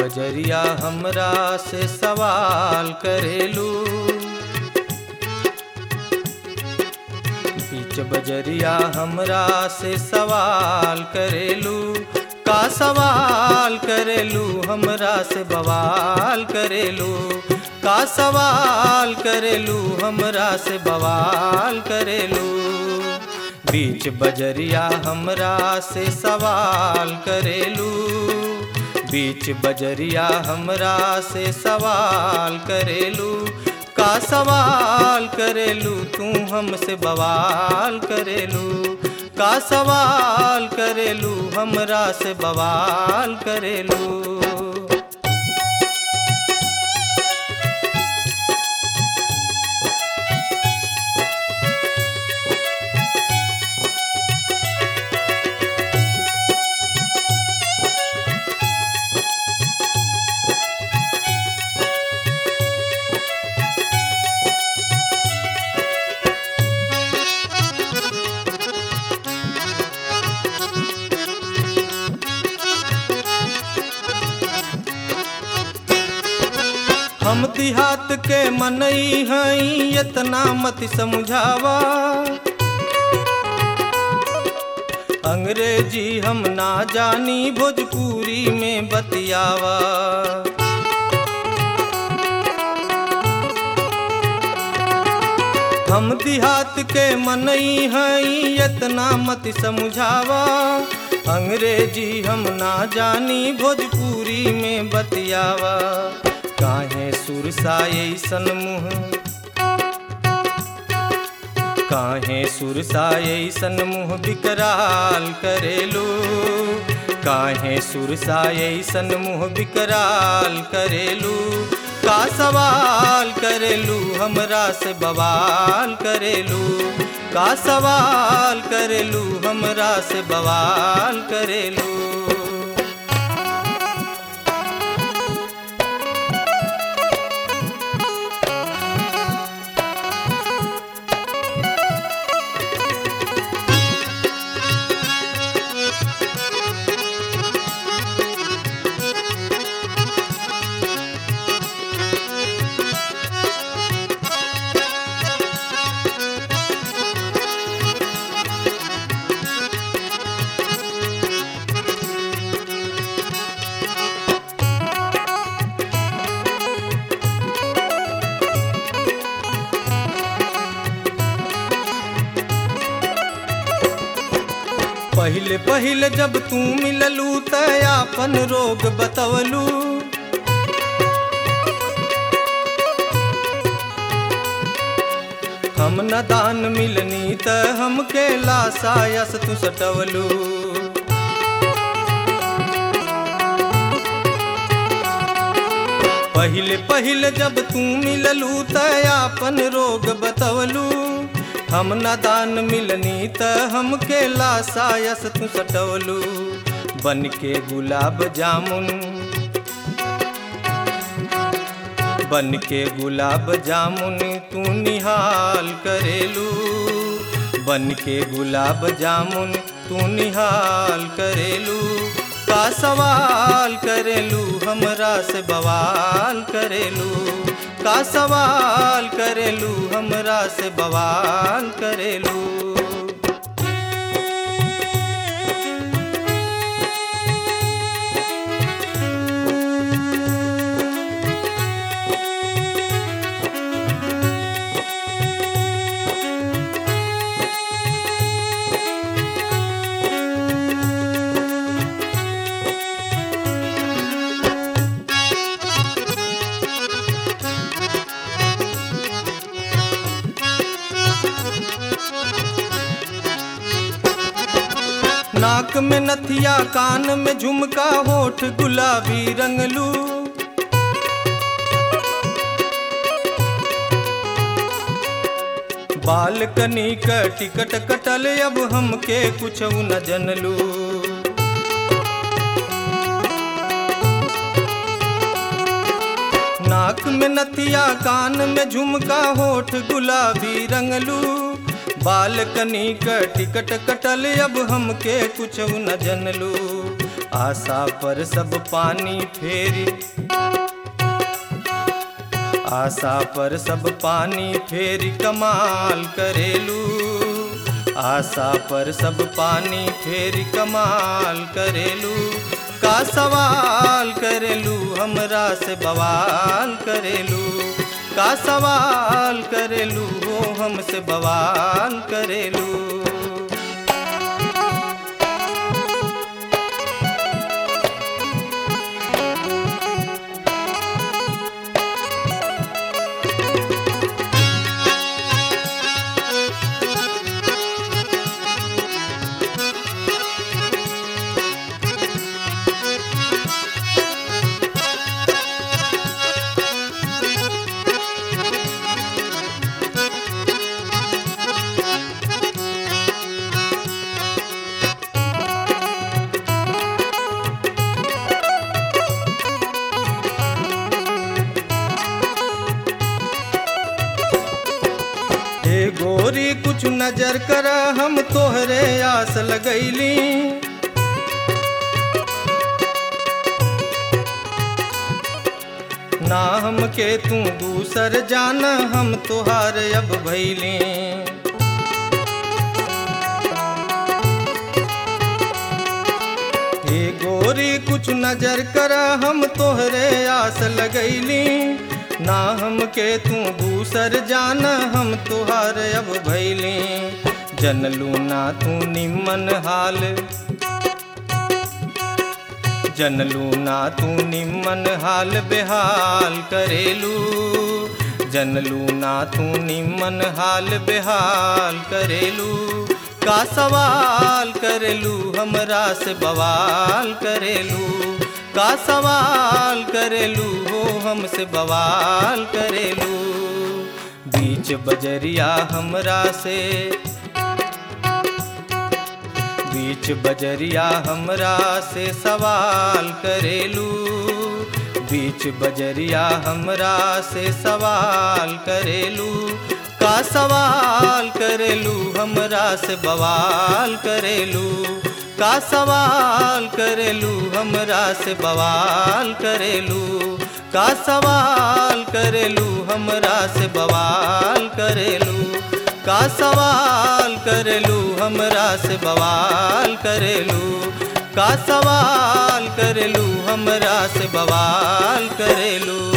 बजरिया हमरा से सवाल करेलू बीच बजरिया हमरा से सवाल करेलू का सवाल करेलू हमरा से बवाल करेलू का सवाल करेलू हमरा से बवाल करेलू बीच बजरिया हमरा से सवाल करेलू बीच बजरिया हमरा से सवाल करेलू का सवाल करेलू तू हमसे बवाल करेलू का सवाल करेलू हमरा से बवाल करेलू हम देहात के मनई हई इतना मत समझावा अंग्रेजी हम ना जानी भोजपुरी में बतियावा हम देहात के मनई हई इतना मत समझावा अंग्रेजी हम ना जानी भोजपुरी में बतियावा काहे सुरसाए सन मुँह काहे सुरसाए सन मुँह बिकराल करेलू काहे सुरसाए सन मुँह बिकराल करेलू का सवाल करेलू हमरा से बवाल करेलू का सवाल करेलू हमरा से बवाल करेलू पहिले पहिले जब तू मिललू त आपन रोग बतवलू हम न दान मिलनी त हमके लासायस तू सटवलू पहिले पहिले जब तू मिललू त आपन रोग बतवलू हम न दान मिलनी त हमके लासायस तू सटवलू बन के गुलाब जामुन बन के गुलाब जामुन तू निहाल करेलू बन के गुलाब जामुन तू निहाल करेलू का सवाल करेलू हमरा से बवाल करेलू का सवाल करेलू हमरा से बवाल करेलू नाक में नथिया कान में झुमका होठ गुलाबी रंगलू बालकनी क टिकट कटल अब हमके कुछ न जनलू नाक में नथिया कान में झुमका होठ गुलाबी रंगलू बालकनी क टिकट कटल अब हमके कुछ न जनलू आशा पर सब पानी फेरी आशा पर सब पानी फेरी कमाल करेलू आशा पर सब पानी फेरी कमाल करेलू का सवाल करेलू हमरा से बवाल करेलू का सवाल करेलू हो हमसे बवाल करेलू हे गोरी कुछ नजर कर हम तोहरे आस लगैली ना हमके तू दूसर जान हम तोहार अब भैली हे गोरी कुछ नजर कर हम तोहरे आस लगैली ना हमके तू दूसर जान हम तुहार अब भैली जनलू ना तू निमन हाल जनलू ना तू निमन हाल बेहाल करेलू जनलू ना तू निमन हाल बेहाल करेलू का सवाल करेलू हमरा से बवाल करेलू का सवाल करेलू हो हमसे बवाल करेलू बीच बजरिया हमरा से बीच बजरिया हमरा से सवाल करेलू बीच बजरिया हमरा से सवाल करेलू का सवाल करेलू हमरा से बवाल करेलू का सवाल करेलू हमरा से बवाल करेलू का सवाल करेलू हमरा से बवाल करेलू का सवाल करेलू हमरा से बवाल करेलू का सवाल करेलू हमरा से बवाल करेलू